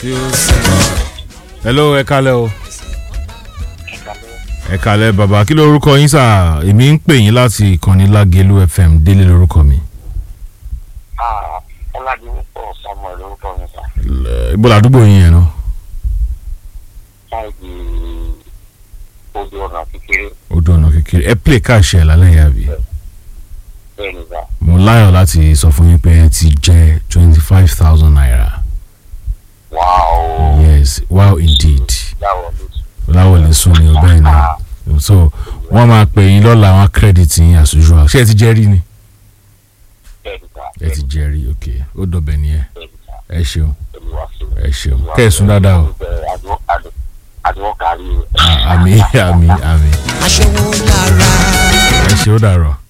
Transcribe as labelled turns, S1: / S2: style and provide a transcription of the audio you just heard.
S1: hello ẹ kalẹ o ẹ kalẹ bàbá kí lorúkọ yín sà èmi ń pè yín láti ìkànnì lágẹlú fm délé lorúkọ mi.
S2: ọládìmúpọ̀ samuel lórúkọ mi sá
S1: ibo làdúgbò yín yẹn náà.
S2: láìpẹ́ odò ọ̀nà kékeré
S1: odò ọ̀nà kékeré ẹ play káàṣì ẹ̀ lálẹ́ yà bí.
S2: bẹ́ẹ̀ ni sá
S1: mo láyọ̀ láti sọ fún yín pé ẹ ti jẹ́ twenty five thousand naira.
S2: wáò
S1: yes wow indeed
S2: yàwọ̀ lóṣù
S1: láwọlé sún ni ọbẹ̀ ni so wọ́n máa pè yín lọ́la àwọn credit yín as usual ṣé ẹ ti jẹ́ rí ni.
S2: bẹ́ẹ̀ ni sá
S1: ẹ ti jẹ́ rí ok ó dọ̀bẹ̀ nìyẹn
S2: bẹ́ẹ̀ ni sá
S1: ẹ ṣeun
S2: olúwa sí
S1: ẹ ṣeun kẹ́ẹ̀sùn dáadáa o
S2: àdúgbò kárí
S1: àmì àmì àmì
S3: aṣẹ́wó lára
S1: ẹ ṣe ó dàrọ̀.